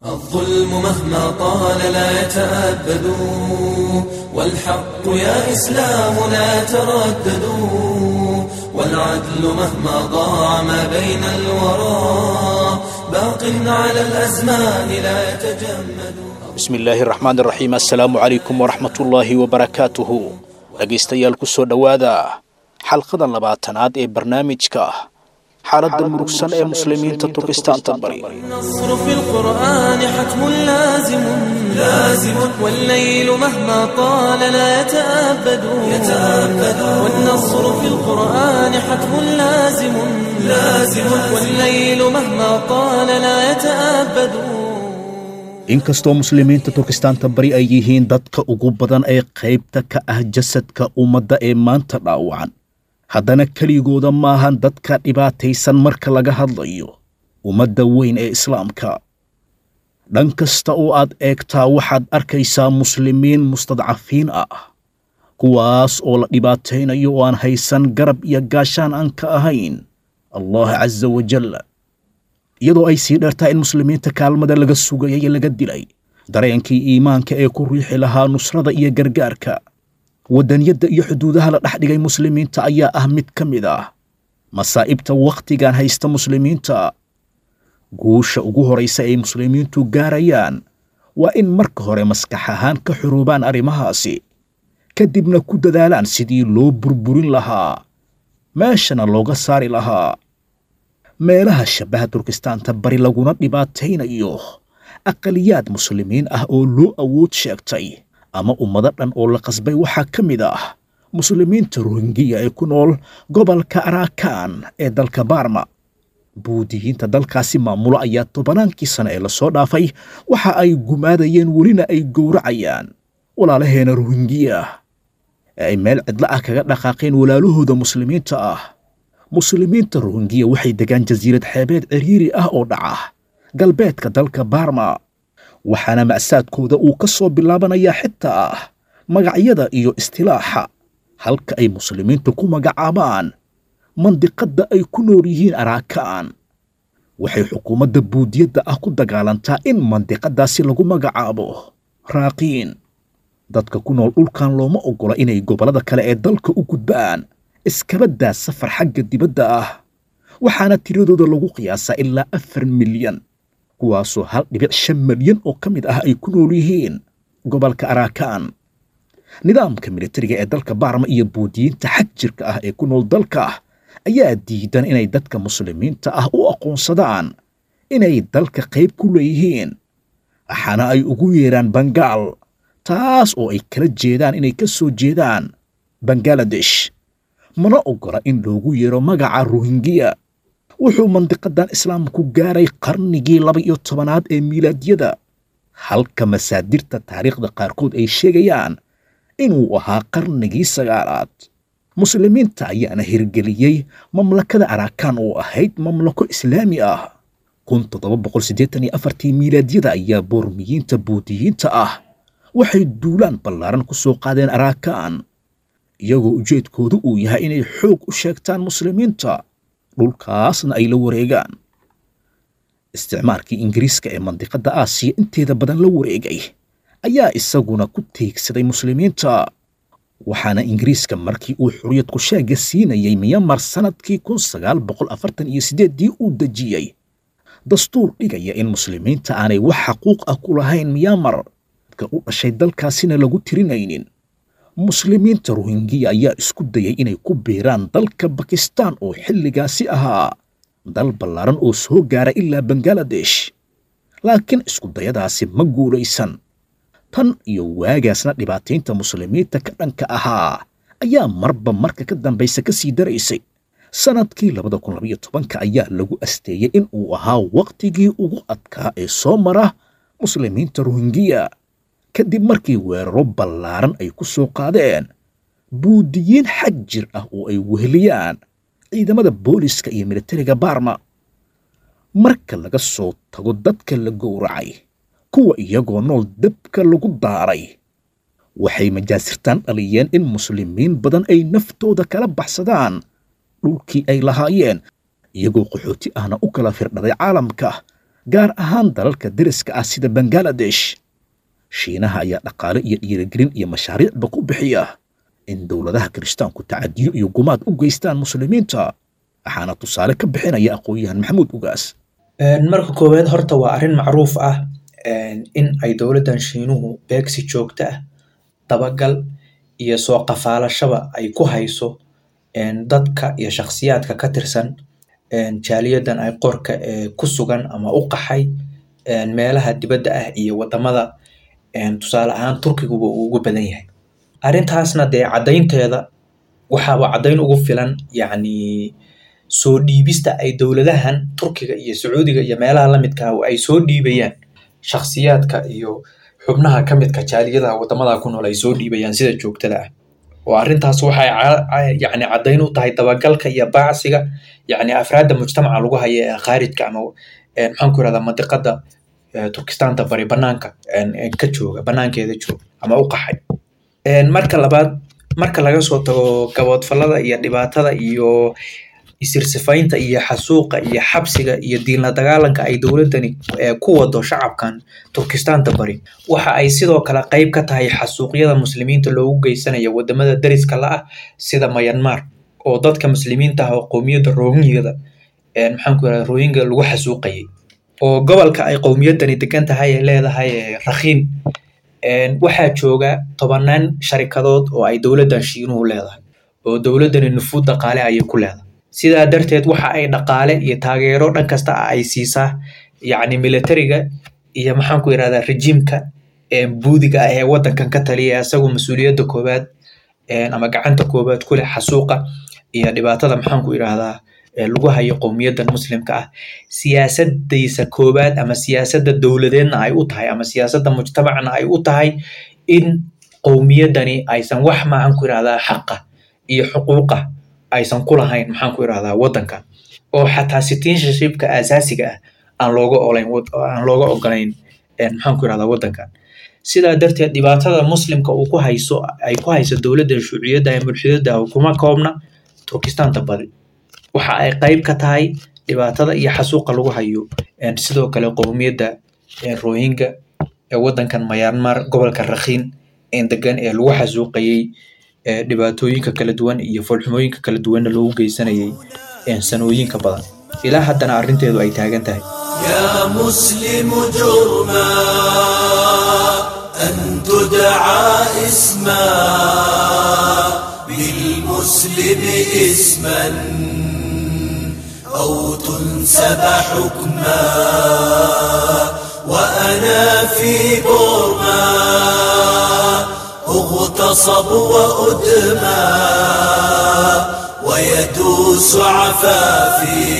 الظلم مهما طال لا يتأبد والحق يا إسلام لا تردد والعدل مهما ضاع ما بين الورى باق على الأزمان لا يتجمد bismi illaahi raxmaan iraxiim assalaamu calaykum waraxmatullaahi wabarakaatuhu dhegaystayaal ku soo dhowaada xalqada labaatanaad ee barnaamijka xaaladda murugsan ee muslimiinta turkistaanta bari النصر في القرآن حتم لازم لازم والليل مهما طال لا يتأبد يتأبد والنصر في القرآن حتم لازم لازم والليل مهما طال لا يتأبد inkastoo muslimiinta turkistaanta bari ay yihiin dadka ugu badan ee qaybta ka ah jasadka ummadda ee maanta dhaawacan haddana keligooda maahan dadka dhibaataysan marka laga hadlayo ummadda weyn ee islaamka dhan kasta oo aad eegtaa waxaad arkaysaa muslimiin mustadcafiin ah kuwaas oo la dhibaataynayo oo aan haysan garab iyo gaashaan aan ka ahayn allah casa wajal iyadoo ay sii dheertaa in muslimiinta kaalmada laga sugayay laga dilay dareenkii iimaanka ee ku riixi lahaa nusrada iyo gargaarka waddaniyadda iyo xuduudaha la dhex dhigay muslimiinta ayaa ah mid ka mid ah masaa'ibta wakhtigan haysta muslimiinta guusha ugu horaysa ay muslimiintu gaarayaan waa in marka hore maskax ahaan ka xuruubaan arrimahaasi kadibna ku dadaalaan sidii loo burburin lahaa meeshana looga saari lahaa meelaha shabaha turkistaanta bari laguna dhibaataynayo aqaliyaad muslimiin ah oo loo awood sheegtay ama ummado dhan oo la qasbay waxaa ka mid ah muslimiinta rohingiya ee ku nool gobolka araakan ee dalka baarma buudiyiinta dalkaasi maamulo ayaa tobannaankii sane ee lasoo dhaafay waxa ay gumaadayeen welina ay gowracayaan walaalaheena rohingiya ee ay meel cidlo ah kaga dhaqaaqeen walaalahooda muslimiinta ah muslimiinta rohingiya waxay degaan jasiirad xeebeed ciriiri ah oo dhaca galbeedka dalka baarma waxaana macsaadkooda uu ka soo bilaabanayaa xitaa magacyada iyo istilaaxa halka ay muslimiintu ku magacaabaan mandiqadda ay ku nool yihiin araakaan waxay xukuumadda buudiyadda ah ku dagaalantaa in mandiqaddaasi lagu magacaabo raaqiin dadka ku nool dhulkan looma oggola inay gobollada kale ee dalka u gudbaan iskabadaa safar xagga dibadda ah waxaana tiradooda lagu qiyaasaa ilaa afar milyan kuwaasoo hal dhibic shan milyan oo ka mid ah ay ku nool yihiin gobolka araakaan nidaamka militariga ee dalka baarma iyo buudiyiinta xag jirka ah ee ku nool dalka ayaa diidan inay dadka muslimiinta ah u aqoonsadaan inay dalka qayb ku leeyihiin waxaana ay ugu yeedhaan bangaal taas oo ay kala jeedaan inay ka soo jeedaan bangaladesh mana oggola in loogu yeero magaca rohingiya wuxuu mandiqadan islaamku gaaray qarnigii laba iyo tobanaad ee miilaadyada halka masaadirta taariikhda qaarkood ay sheegayaan inuu ahaa qarnigii sagaalaad muslimiinta ayaana hirgeliyey mamlakada araakaan oo ahayd mamlako islaami ah kun toddoba boqol siddeetan iyo afartii miilaadyada ayaa boormiyiinta buudiyiinta ah waxay duulaan ballaaran ku soo qaadeen araakaan iyagoo ujeedkoodu uu yahay inay xoog u sheegtaan muslimiinta dhulkaasna ay la wareegaan isticmaalkii ingiriiska ee mandiqadda aasiya inteeda badan la wareegay ayaa isaguna ku teegsaday muslimiinta waxaana ingiriiska markii uu xuriyad kusheega siinayey miyamar sannadkii kun sagaal boqol afartan iyo siddeeddii uu dejiyey dastuur dhigaya in muslimiinta aanay wax xaquuq ah ku lahayn miyamar dadka u dhashay dalkaasina lagu tirinaynin muslimiinta rohingiya ayaa isku dayay inay ku biiraan dalka bakistaan oo xilligaasi ahaa dal ballaaran oo soo gaara ilaa bangaladesh laakiin iskudayadaasi ma guulaysan tan iyo waagaasna dhibaataynta muslimiinta ka dhanka ahaa ayaa marba marka ka dambaysa ka sii daraysay sannadkii labada kun labaiyo tobanka ayaa lagu asteeyey in uu ahaa wakhtigii ugu adkaa ee soo mara muslimiinta rohingiya kadib markii weeraro ballaaran ay ku soo qaadeen buudiyiin xag jir ah oo ay weheliyaan ciidamada booliska iyo militariga baarma marka laga soo tago dadka la gowracay kuwa iyagoo nool dabka lagu daaray waxay majaasirtaan dhaliyeen in muslimiin badan ay naftooda kala baxsadaan dhulkii ay lahaayeen iyagoo qaxooti ahna u kala firdhaday caalamka gaar ahaan dalalka deriska ah sida bangaladesh shiinaha ayaa dhaqaale iyo dhiirigelin iyo mashaariicba ku bixiya in dowladaha kirishtaanku tacadiyo iyo gumaad u geystaan muslimiinta waxaana tusaale ka bixinaya aqoon-yahan maxamuud ugaas marka koowaad horta waa arrin macruuf ah in ay dowladdan shiinuhu beegsi joogto ah dabagal iyo soo qafaalashaba ay ku hayso dadka iyo shakhsiyaadka ka tirsan jaaliyadan ay qorka ee ku sugan ama u qaxay meelaha dibadda ah iyo wadamada tusaale ahaan turkiguba uu ugu badan yahay arrintaasna dee caddaynteeda waxaaba caddayn ugu filan yacni soo dhiibista ay dowladahan turkiga iyo sacuudiga iyo meelaha la midka ah ay soo dhiibayaan shakhsiyaadka iyo xubnaha ka midka jaaliyadaha wadamada ku nool ay soo dhiibayaan sida joogtada ah oo arrintaas waxay yacni caddayn u tahay dabagalka iyo baacsiga yacni afraadda mujtamaca lagu haya ee khaarijka ama maxaan ku irahdaa mandiqada turkistaanta bari banaanka ka jooga banaankeeda jooga ama u qaxay marka labaad marka laga soo tago gaboodfallada iyo dhibaatada iyo isirsifaynta iyo xasuuqa iyo xabsiga iyo diinla dagaalanka ay dowladdani ku wado shacabkan turkistaanta bari waxa ay sidoo kale qayb ka tahay xasuuqyada muslimiinta loogu geysanayo wadamada deriska la ah sida mayanmar oo dadka muslimiinta ah oo qowmiyadda rohingyada maxaan ku irahda rohingya lagu xasuuqayay oo gobolka ay qowmiyaddani degan tahay ee leedahay rakhiin waxaa jooga tobanaan sharikadood oo ay dowladdan shiinuhu leedahay oo dowladdani nufuud dhaqaale ayay ku leedahay sidaa darteed waxa ay dhaqaale iyo taageero dhan kasta ah ay siisaa yacni militariga iyo maxaan ku irahdaa rejiimka buudiga ah ee waddankan ka taliya isagoo mas-uuliyadda koowaad ama gacanta koowaad ku leh xasuuqa iyo dhibaatada maxaan ku irahdaa lagu hayo qowmiyaddan muslimka ah siyaasadaysa koowaad ama siyaasadda dowladeedna ay u tahay ama siyaasadda mujtamacna ay u tahay in qowmiyaddani aysan wax maxaan ku irahdaa xaqa iyo xuquuqa aysan ku lahayn maxaan ku irahdaa waddanka oo xataa citizenshipka asaasiga ah aan looga olayn aan looga ogolayn maxaan ku irahdaa waddankan sidaa darteed dhibaatada muslimka uu ku hayso ay ku hayso dowladda shuuciyadda ee mulxidada kuma koobna turkistaanta bari waxa ay qayb ka tahay dhibaatada iyo xasuuqa lagu hayo sidoo kale qowmiyadda rohingya ee waddankan mayanmar gobolka rakhiin degan ee lagu xasuuqayey dhibaatooyinka kala duwan iyo foolxumooyinka kala duwanna loogu geysanayay sanooyinka badan ilaa haddana arrinteedu ay taagan tahay يا مسلم جرما أن تدعى اسما بالمسلم اسما أو تنسب حكما وأنا في برما اغتصب وأدمى ويدوس عفافي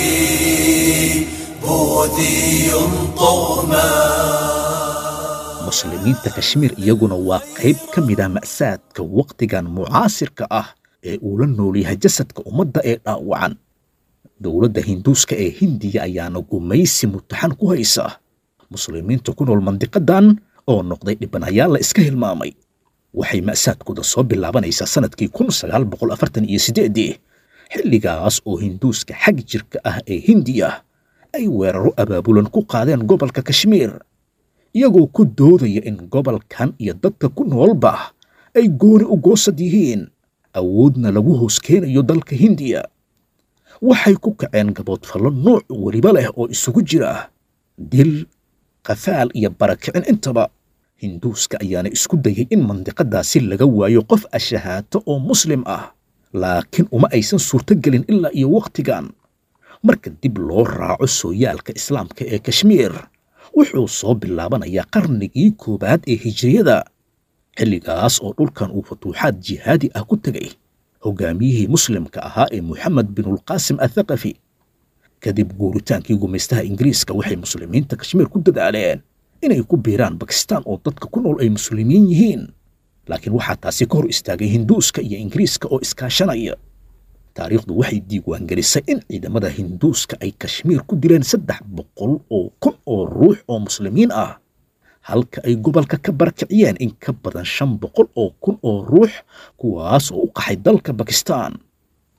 بوذي طغما muslimiinta kashmiir iyaguna waa qayb ka mid ah ma'saadka wakhtigan mucaasirka ah ee uu la nool yahay jasadka ummadda ee dhaawacan dowladda hinduuska ee hindiya ayaana gumaysi mutaxan ku haysa muslimiinta ku nool mandiqadan oo noqday dhibanayaal la iska hilmaamay waxay ma'saadkooda soo bilaabanaysaa sannadkii kun sagaal boqol afartan iyo siddeedii xilligaas oo hinduuska xag jirka ah ee hindiya ay weeraro abaabulan ku qaadeen gobolka kashmiir iyagoo ku doodaya in gobolkan iyo dadka ku noolba ay gooni u goosad yihiin awoodna lagu hoos keenayo dalka hindiya waxay ku kaceen gaboodfallo nooc weliba leh oo isugu jira dil qafaal iyo barakicin intaba hinduuska ayaana isku dayay in mandiqadaasi laga waayo qof ashahaato oo muslim ah laakiin uma aysan suurtogelin ilaa iyo wakhtigan marka dib loo raaco sooyaalka islaamka ee kashmiir wuxuu soo bilaabanayaa qarnigii koowaad ee hijriyada xilligaas oo dhulkan uu futuuxaad jihaadi ah ku tegay hogaamiyihii muslimka ahaa ee moxamed binulqaasim athaqafi kadib guuritaankii gumaystaha ingiriiska waxay muslimiinta kashmiir ku dadaaleen inay ku biiraan bakistaan oo dadka ku nool ay muslimiin yihiin laakiin waxaa taasi ka hor istaagay hinduuska iyo ingiriiska oo iskaashanaya taariikhdu waxay diiwaangelisay in ciidamada hinduuska ay kashmiir ku dileen saddex boqol oo kun oo ruux oo muslimiin ah halka ay gobolka ka barakiciyeen in ka badan shan boqol oo kun oo ruux kuwaas oo u qaxay dalka bakistaan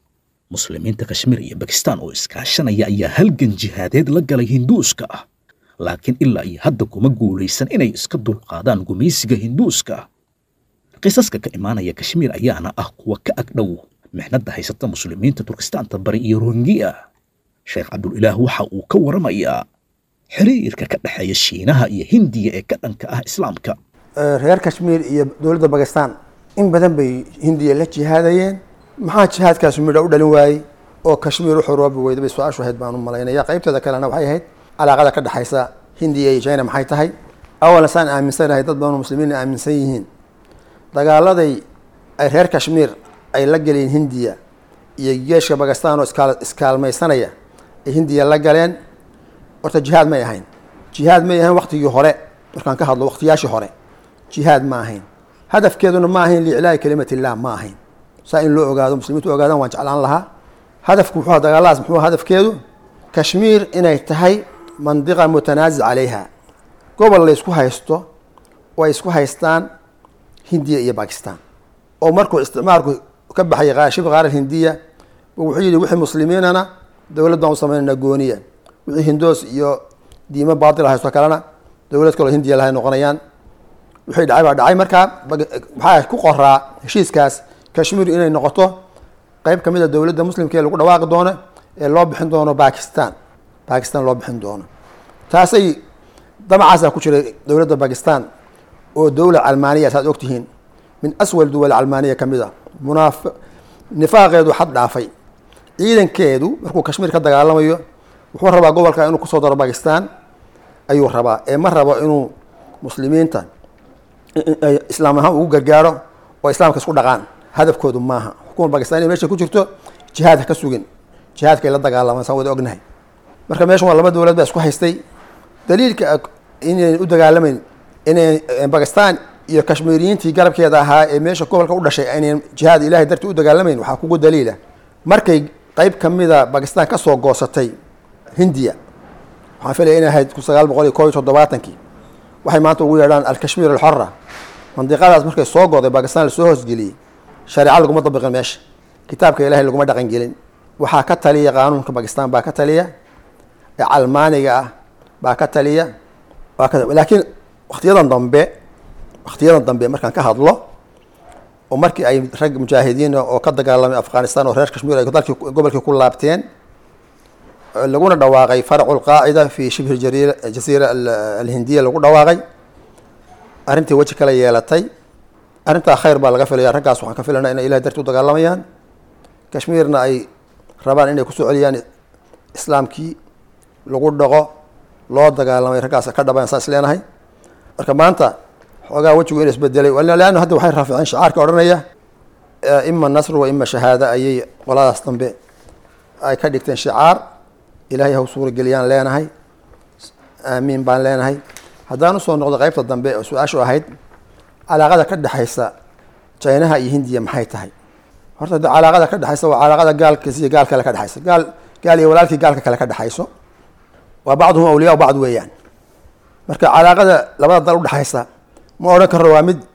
muslimiinta kashmiir iyo bakistaan oo iskaashanaya ayaa halgan jihaadeed la galay hinduuska laakiin ilaa iyo hadda kuma guulaysan inay iska dulqaadaan gumaysiga hinduuska qisaska ka imaanaya kashmiir ayaana ah kuwa ka agdhow mixnadda haysata muslimiinta turkistaanta bari iyo rohingiya sheekh cabdulilaah waxa uu ka waramayaa xiriirka ka dhexeeya shiinaha iyo hindiya ee ka dhanka ah islaamka reer kashmiir iyo dowladda bakistan in badan bay hindiya la jihaadayeen maxaa jihaadkaasi midho u dhalin waayey oo kashmiir u xoroobi weyda bay su-aashu ahayd baan u malaynaya qaybteeda kalena waxay ahayd calaaqada ka dhexaysa hindiya iyo china maxay tahay awalan saan aaminsanahay dad badan oo muslimiin aaminsan yihiin dagaaladay ay reer kashmiir ay la galeen hindiya iyo geeshka bakistan oo iskaal iskaalmaysanaya ay hindiya la galeen horta jihaad may ahayn jihaad may ahayn waktigii hore markaan ka hadlo waktiyaashii hore jihaad ma ahayn hadafkeeduna ma ahayn liiclaa'i kalimat illah ma ahayn saa in loo ogaado muslimiintu ogaadaan waan jeclaan lahaa hadafku muxuu dagaaladaas muxuu hadafkeedu kashmiir inay tahay mandiqa mutanaasic calayha gobol la isku haysto oo ay isku haystaan hindiya iyo bakistan oo markuu isticmaalku ka baxay shibka qaar hindiya wuxuu yidhi wixii muslimiinana dowlad baan u samaynana gooniya wixii hindoos iyo diimo baatil haysto kalena dowlad kaloo hindiya lahay noqonayaan wixii dhacay baa dhacay markaa waxaa ku qoraa heshiiskaas kashmiir inay noqoto qeyb ka mid a dowladda muslimka ee lagu dhawaaqi doono ee loo bixin doono bakistan bakistan loo bixin doono taasay damacaasaa ku jiray dowladda bakistan oo dowla calmaaniya saad ogtihiin min aswal duwal calmaaniya ka mid a munaaf nifaaqeedu xad dhaafay ciidankeedu markuu kashmiir ka dagaalamayo wuxuu rabaa gobolka inuu kusoo daro bakistan ayuu rabaa ee ma rabo inuu muslimiinta islaam ahaan ugu gargaaro oo islaamka isku dhaqaan hadafkoodu maaha xukuma bakistan inay meesha ku jirto jihaad ha ka sugin jihaadkay la dagaalamaan saan wada ognahay marka meeshan waa laba dowlad baa isku haystay daliilka inayn u dagaalamayn inay bakistan iyo kashmiiriyiintii garabkeeda ahaa ee meesha gobolka u dhashay aynan jihaad ilahay dartii u dagaalamayn waxaa kugu daliila markay qeyb kamida bakistan kasoo goosatay hindiya waxaan filaya inay ahayd kun sagaal boqol iyo koob iyo toddobaatankii waxay maanta ugu yeedhaan alkashmiir alxora mandiqadaas markay soo goday bakistan lasoo hoosgeliyey shareeca laguma dabiqin meesha kitaabka ilahay laguma dhaqan gelin waxaa ka taliya qaanuunka bakistan baa ka taliya ee calmaaniga ah baa ka taliya laakiin waktiyadan dambe waktiyadan dambe markaan ka hadlo oo markii ay rag mujaahidiin oo ka dagaalamay afghanistan oo reer kashmiir ay dalkii gobolkii ku laabteen laguna dhawaaqay farcu lqaacida fi shibhi jasiira alhindiya lagu dhawaaqay arrintii weji kala yeelatay arrintaa khayr baa laga filaya raggaas waxaan ka filanaa inay ilahay darti u dagaalamayaan kashmiirna ay rabaan inay kusoo celiyaan islaamkii lagu dhaqo loo dagaalamay raggaas ka dhabayan saa is leenahay marka maanta xoogaa wejigu in isbedelay leanna hadda waxay raaficeen shacaarka odhanaya ima nasru wa ima shahaada ayay qoladaas dambe ay ka dhigteen shicaar ilaahay haw suurageliyaan leenahay aamiin baan leenahay haddaan usoo noqdo qeybta dambe oo su-aashu ahayd calaaqada ka dhexaysa jinaha iyo hindiya maxay tahay horta de calaaqada ka dhexaysa waa calaaqada gaalkiis iyo gaal kale ka dhexaysa gaal gaal iyo walaalkii gaalka kale ka dhexayso waa bacduhum awliyaa bacd weeyaan marka calaaqada labada dal udhexaysa ma odhan karno waa mid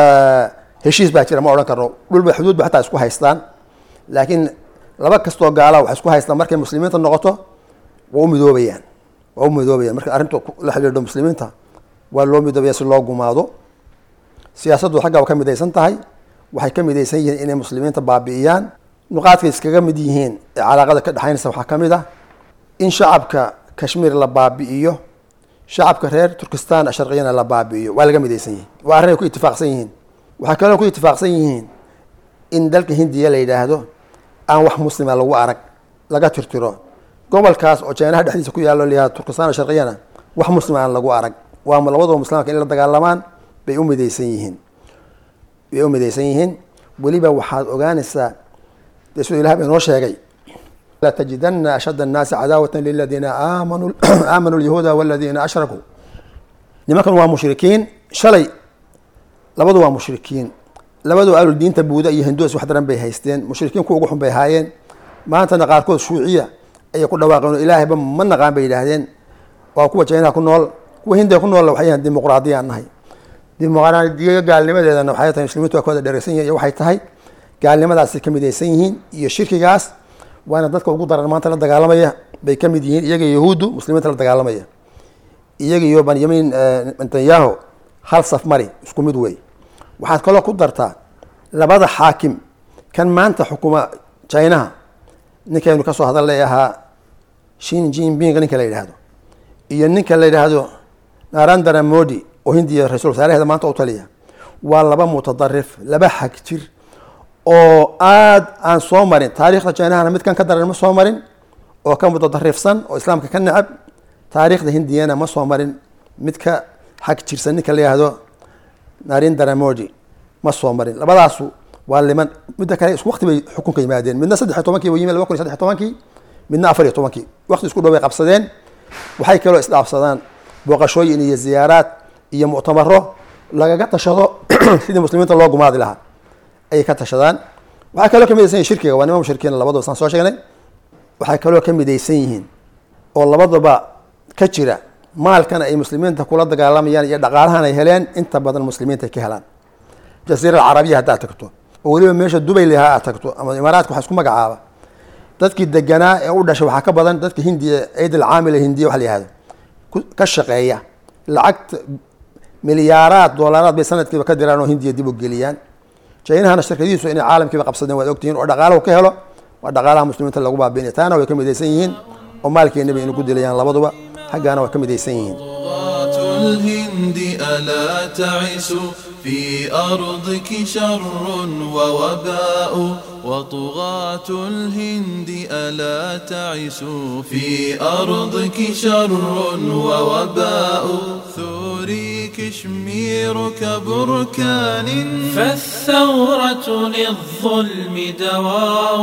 heshiis baa jira ma odhan karno dhulba xuduud ba xataa isku haystaan laakiin laba kastoo gaala waxay isku haystaan markay muslimiinta noqoto waa u midoobayaan waa u midoobayaan marka arrinta la xidhiidho muslimiinta waa loo midoobaya si loo gumaado siyaasaddu xagga ka midaysan tahay waxay ka midaysan yihiin inay muslimiinta baabi'iyaan nuqaadkay iskaga mid yihiin ee calaaqada ka dhexaynaysa waxaa ka mid ah in shacabka kashmiir la baabi'iyo shacabka reer turkistan sharqiyana la baabi'iyo waa laga midaysan yihiin waa arrin ay ku itifaaqsan yihiin waxay kaloo ku itifaaqsan yihiin in dalka hindiya la yidhaahdo aan wax muslima lagu arag laga tirtiro gobolkaas oo jeenaha dhexdiisa ku yaallo layihahdo turkistan sharqiyana wax muslima aan lagu arag waa labadaba muslimka in la dagaalamaan bay u midaysan yihiin bay u midaysan yihiin weliba waxaad ogaanaysaa dee siduu ilahay ba inoo sheegay latajidana ashad annaasi cadaawatan liladiina aamanuu aamanuu lyahuuda waladiina ashrakuu nimankan waa mushrikiin shalay labadu waa mushrikiin labadu alul diinta buuda iyo hinduus wax daran bay haysteen mushrikiin kuwa ugu xun bay ahaayeen maantana qaarkood shuuciya ayay ku dhawaaqeen oo ilaahayba ma naqaan bay yidhaahdeen waa kuwa jeynaha ku nool kuwa hindiya ku noolla waxay yahan dimuqraadiyaan nahay dimuqraadiya gaalnimadeedana waxay tahay muslimiintu waa ka wada dheregsan yihin iyo waxay tahay gaalnimadaasay ka midaysan yihiin iyo shirkigaas waana dadka ugu daran maanta la dagaalamaya bay ka mid yihiin iyaga yahuuddu muslimiinta la dagaalamaya iyaga iyo benyamin netanyahu hal saf mari isku mid wey waxaad kaloo ku dartaa labada xaakim kan maanta xukuma chinaha ninkaynu kasoo hadalnay ahaa shin jinping ninka la yidhaahdo iyo ninka la yidhaahdo narendra modi oo hindiya ra-isul wasaaraheeda maanta u taliya waa laba mutadarif laba xag jir oo aada aan soo marin taariikhda jinahana midkan ka daran ma soo marin oo ka mutadarifsan oo islaamka ka necab taariikhda hindiyana ma soo marin mid ka xag jirsan ninka la yihahdo narendra modi ma soo marin labadaasu waa liman midda kale isku waqti bay xukunka yimaadeen midna saddex iyo tobankii way yimid laba kun iyo saddex iyo tobankii midna afar iyo tobankii waqti isku dhow bay qabsadeen waxay kaloo isdhaafsadaan booqashooyin iyo ziyaaraad iyo muctamaro lagaga tashado sidii muslimiinta loo gumaadi lahaa ayay ka tashadaan waxay kaloo ka midaysan yihin shirkiga waa nima mushrikiin labadaba saan soo sheegnay waxay kaloo ka midaysan yihiin oo labadaba ka jira maalkan ay muslimiinta kula dagaalamayaan iyo dhaqaalahan ay heleen inta badan muslimiinta ay ka helaan jasiira alcarabiya haddaad tagto oo weliba meesha dubay lahaa aad tagto ama imaaraadka waxa isku magacaaba dadkii deganaa ee u dhashay waxaa ka badan dadka hindiya ciid alcaamila hindiya waxa la yihahdo ka shaqeeya lacagta milyaaraad doolaraad bay sanadkiiba ka diraan oo hindiya dib u geliyaan jaynahana shirkadihiisu inay caalamkiiba qabsadeen waad ogtihiin oo dhaqaalahu ka helo waa dhaqaalaha muslimiinta lagu baabiinaya taana way ka midaysan yihiin oo maalkeena bay inagu dilayaan labaduba xaggaana way ka midaysan yihiin الهند ألا تعسوا في أرضك شر ووباء وطغاة الهند ألا تعسوا في أرضك شر ووباء ثوري كشميرك بركان فالثورة للظلم دواء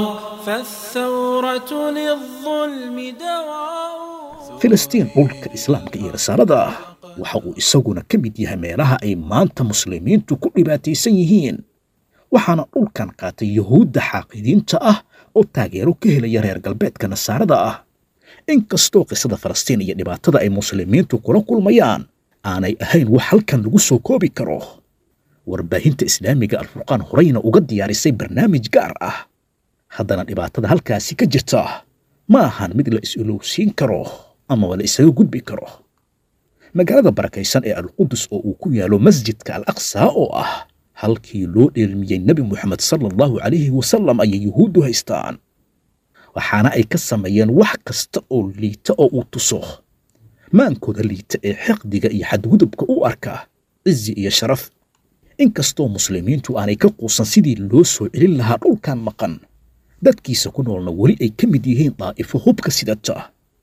فالثورة للظلم دواء filistiin dhulka islaamka iyo risaalada ah waxa uu isaguna ka mid yahay meelaha ay maanta muslimiintu ku dhibaataysan yihiin waxaana dhulkan qaatay yuhuudda xaaqidiinta ah oo taageero ka helaya reer galbeedka nasaarada ah inkastoo qisada falastiin iyo dhibaatada ay muslimiintu kula kulmayaan aanay ahayn wax halkan lagu soo koobi karo warbaahinta islaamiga alfurqaan horeyna uga diyaarisay barnaamij gaar ah haddana dhibaatada halkaasi ka jirta ma ahan mid la is-ilowsiin karo amaba la isaga gudbi karo magaalada barakaysan ee alqudus oo uu ku yaalo masjidka al aqsaa oo ah halkii loo dheelmiyey nebi moxamed sala allahu calayhi wasalam ayay yuhuuddu haystaan waxaana ay ka sameeyeen wax kasta oo liita oo uu tuso maankooda liita ee xiqdiga iyo xadgudubka u arka cizi iyo sharaf inkastoo muslimiintu aanay ka quusan sidii loo soo celin lahaa dhulkan maqan dadkiisa ku noolna weli ay ka mid yihiin daa'ifo hubka sidata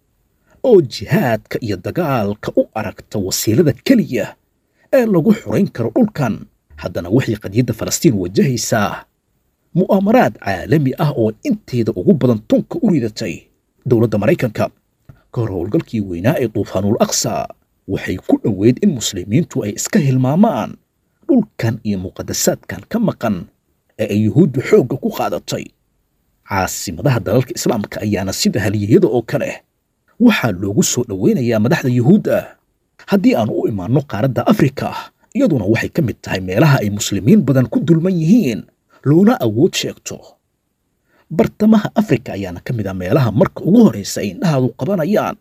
oo jihaadka iyo dagaalka u aragta wasiilada keliya ee lagu xurayn karo dhulkan haddana waxay qadiyadda falastiin wajahaysaa mu'aamaraad caalami ah oo inteeda ugu badan tunka u ridatay dowladda maraykanka ka hor howlgalkii weynaa ee duufaanul aqsa waxay ku dhoweyd in muslimiintu ay iska hilmaamaan dhulkan iyo muqadasaadkan ka maqan ee ay yuhuuddu xoogga ku qaadatay caasimadaha dalalka islaamka ayaana sida haliyeyada oo kale waxaa loogu soo dhoweynayaa madaxda yuhuudda haddii aanu u imaanno qaaradda afrika iyaduna waxay ka mid tahay meelaha ay muslimiin badan ku dulman yihiin loona awood sheegto bartamaha afrika ayaana ka mid ah meelaha marka ugu horraysa ay indhahaadu qabanayaan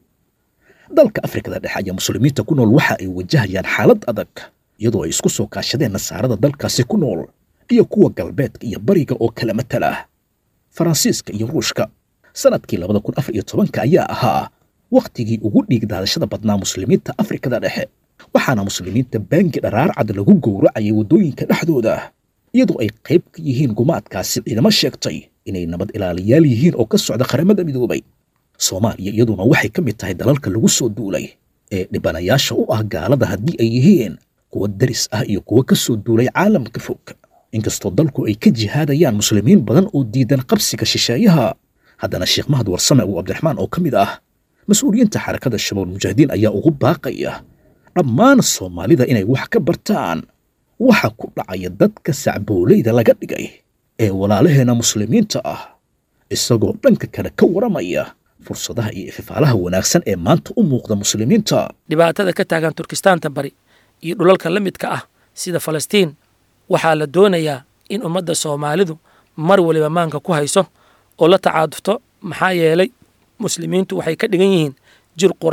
dalka afrikada dhexe ayaa muslimiinta ku nool waxa ay wajahayaan xaalad adag iyadoo ay isku soo kaashadeen nasaarada dalkaasi ku nool iyo kuwa galbeedka iyo bariga oo kala matala faransiiska iyo ruushka sanadkii labada kun afar iyo tobanka ayaa ahaa wakhtigii ugu dhiig daadashada badnaa muslimiinta afrikada dhexe waxaana muslimiinta baangi dharaarcad lagu gowracayay waddooyinka dhexdooda iyadoo ay qayb ka yihiin gumaadkaasi ciidamo sheegtay inay nabad ilaaliyaal yihiin oo ka socda qaramada midoobay soomaaliya iyaduna waxay ka mid tahay dalalka lagu soo duulay ee dhibanayaasha u ah gaalada haddii ay yihiin kuwa daris ah iyo kuwa ka soo duulay caalamka fog inkastoo dalku ay ka jihaadayaan muslimiin badan oo diidan qabsiga shisheeyaha haddana sheekh mahad warsame uu cabdiraxmaan oo ka mid ah mas-uuliyiinta xarakada shabaab mujaahidiin ayaa ugu baaqaya dhammaan soomaalida inay wax ka bartaan waxa ku dhacaya dadka sacbooleyda laga dhigay ee walaalaheena muslimiinta ah isagoo dhanka kale ka waramaya fursadaha iyo ififaalaha wanaagsan ee maanta u muuqda muslimiinta dhibaatada ka taagan turkistaanta bari iyo dhulalka la midka ah sida falastiin waxaa la doonayaa in ummadda soomaalidu mar waliba maanka ku hayso oo la tacaadufto maxaa yeelay muslimiintu waxay ka dhigan yihiin jir qura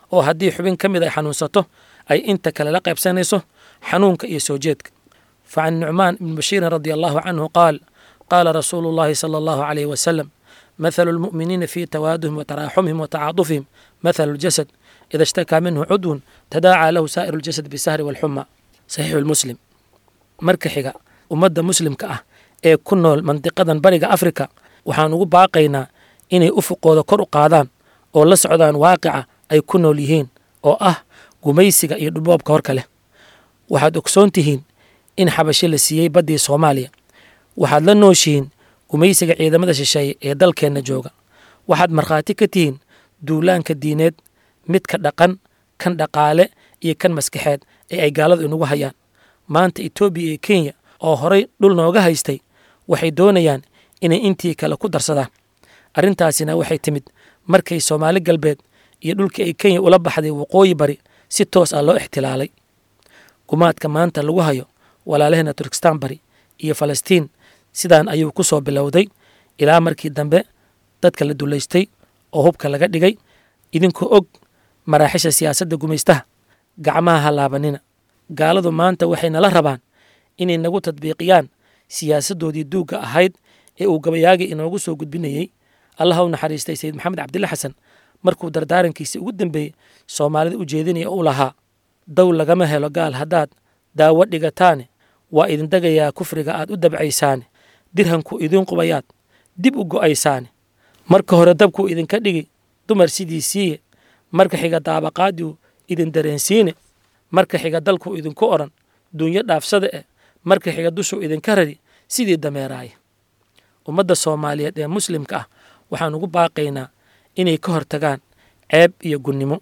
oo haddii xubin ka mid ay xanuunsato ay inta kale la qaybsanayso xanuunka iyo soo jeedka facan nucmaan ibni bashiirin radia allahu canhu qaal qaala rasuulu llahi sala allahu calayhi wasalam mathalu lmu'miniina fii tawaaduhim wa taraaxumihim wa tacaadufihim mathalu ljasad ida ishtakaa minhu cudwun tadaacaa lahu saa'iru ljasad bisahri walxuma saxiixu lmuslim marka xiga ummadda muslimka ah ee ku nool mandiqadan bariga afrika waxaan ugu baaqaynaa inay ufuqooda kor u qaadaan oo la socdaan waaqica ay ku nool yihiin oo ah gumaysiga iyo dhulboobka horka leh waxaad ogsoon tihiin in xabasho la siiyey baddii soomaaliya waxaad la nooshihiin gumaysiga ciidamada shisheeye ee dalkeenna jooga waxaad markhaati ka tihiin duulaanka diineed midka dhaqan kan dhaqaale iyo kan maskaxeed ee ay gaaladu inugu hayaan maanta etoobiya iyo kenya oo horay dhul nooga haystay waxay doonayaan inay intii kale ku darsadaan arrintaasina waxay timid markay soomaali galbeed iyo dhulkii ay kenya ula baxday waqooyi bari si toos ah loo ixtilaalay gumaadka maanta lagu hayo walaalaheenna turkistaan bari iyo falastiin sidaan ayuu ku soo bilowday ilaa markii dambe dadka la dulaystay oo hubka laga dhigay idinkoo og maraaxisha siyaasadda gumaystaha gacmaha ha laabanina gaaladu maanta waxay nala rabaan inay nagu tadbiiqiyaan siyaasaddoodii duugga ahayd ee uu gabayaagii inoogu soo gudbinayey allaha u naxariistay sayid maxamed cabdilla xasan markuu dardaarankiisii ugu dambeeyey soomaalida u jeedinaya u lahaa dow lagama helo gaal haddaad daawo dhigataane waa idin degayaa kufriga aad u dabcaysaane dirhanku idiin qubayaad dib u go'aysaane marka hore dabkuu idinka dhigi dumar sidii siiye marka xiga daabaqaadiu idin dareensiine marka xiga dalkuu idinku odhan duunyo dhaafsada eh marka xiga dushuu idinka rari sidii dameeraaya ummadda soomaaliyeed ee muslimka ah waxaan ugu baaqaynaa inay ka hortagaan ceeb iyo gunnimo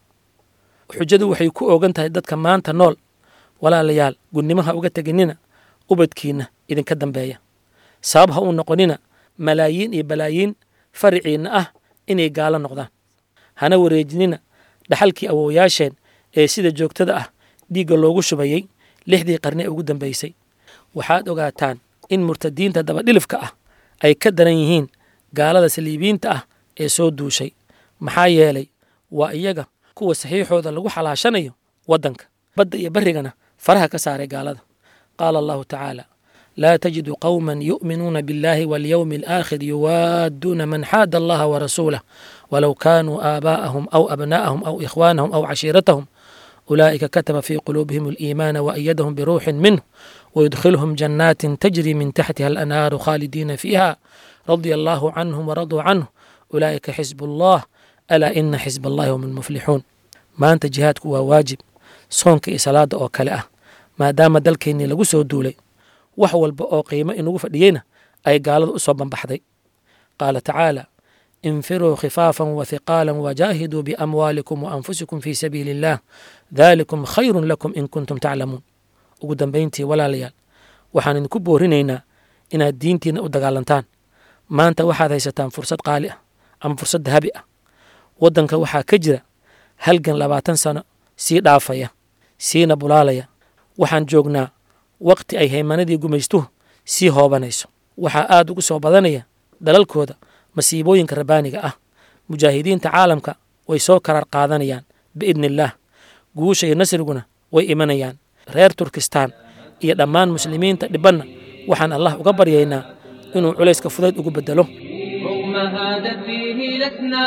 xujadu waxay ku oogan tahay dadka maanta nool walaalayaal gunnimaha uga teginina ubadkiinna idinka dambeeya sabab ha uu noqonina malaayiin iyo balaayiin fariciinna ah inay gaalo noqdaan hana wareejinina dhaxalkii awoowayaasheen ee sida joogtada ah dhiigga loogu shubayey lixdii qarni ee ugu dambaysay waxaad ogaataan in murtadiinta dabadhilifka ah ay ka daran yihiin gaalada saliibiyiinta ah ee soo duushay maxaa yeelay waa iyaga kuwa saxiixooda lagu xalaashanayo waddanka badda iyo barrigana faraha ka saaray gaalada qaala allahu tacaala laa tajidu qowman yu'minuuna biاllahi waاlyowmi alaakhir yuwaadduuna man xaada allaha warasuulah walow kaanuu aabaa'ahum aw abnaa'ahum aw ikhwaanahum aw cashiiratahum ulaa'ika kataba fii quluubihim aliimaana waayadahum biruuxin minh ويدخلهم جنات تجري من تحتها الأنهار خالدين فيها رضي الله عنهم ورضوا عنه أولئك حزب الله ألا إن حزب الله هم المفلحون ما أنت جهادك waa waajib soonka iyo salaada oo kale ah maadaama dalkeennii lagu soo duulay wax walba oo qiimo inugu fadhiyeyna ay gaaladu u soo banbaxday qaala tacaala infiruu khifaafan wathiqaalan wajaahiduu biamwaalikum waanfusikum fii sabiili illaah daalikum khayrun lakum in kuntum taclamuun ugu dambayntii walaalayaal waxaan idinku boorinaynaa inaad diintiinna u dagaalantaan maanta waxaad haysataan fursad qaali ah ama fursad dahabi ah waddanka waxaa ka jira halgan labaatan sano sii dhaafaya siina bulaalaya waxaan joognaa wakhti ay haymanadii gumaystuhu sii hoobanayso waxaa aad ugu soo badanaya dalalkooda masiibooyinka rabbaaniga ah mujaahidiinta caalamka way soo karaar qaadanayaan biidni illaah guusha iyo nasriguna way imanayaan reer turkistaan iyo dhammaan muslimiinta dhibanna waxaan allah uga baryaynaa inuu culayska fudayd ugu bedelo رغم هذا فيه لسنا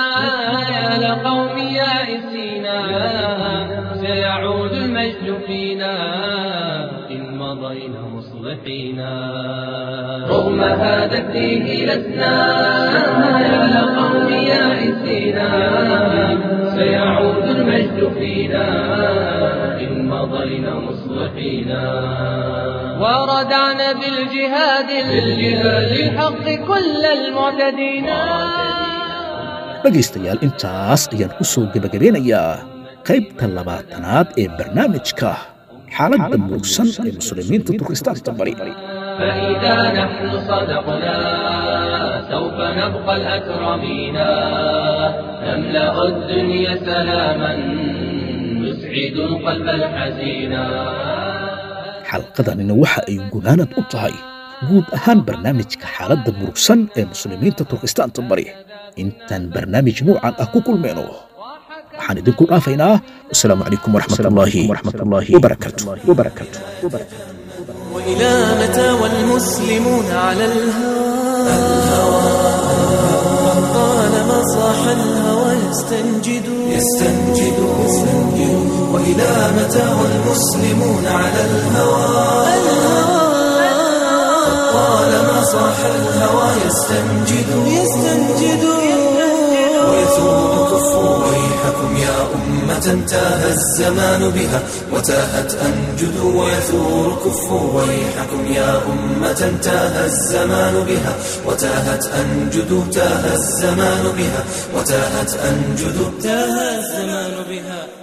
يا لقوم يائسينا سيعود المجد فينا إن مضينا مصلحينا رغم هذا فيه لسنا يا لقوم يائسينا سيعود المجد فينا إن مضينا مصلحينا وردعنا بالجهاد بالجهاد الحق كل المعتدين dhegaystayaal intaas ayaan ku soo gebagabeynayaa qaybta labaatanaad ee barnaamijka xaaladda murugsan ee muslimiinta turkistaanta bari فإذا نحن صدقنا سوف نبقى الأكرمين نملأ الدنيا سلاما نسعد القلب الحزينا xalqadanina waxa ay gunaanad u tahay guud ahaan barnaamijka xaaladda murugsan ee muslimiinta turkistaanta bari intaan barnaamij nuucan ah ku kulmayno waxaan idinku dhaafaynaa wasalaamu calaykum waraxmatullaahi wabarakaatu وإلى متى والمسلمون على الهوى طالما صاح الهوى يستنجد يستنجد وإلى متى والمسلمون على الهوى طالما صاح الهوى يستنجد يستنجد ويثور كفوا ويحكم يا أمة تاه الزمان بها وتاهت أنجد ويثور كفوا ويحكم يا أمة تاه الزمان بها وتاهت أنجد تاه الزمان بها وتاهت أنجد تاه الزمان بها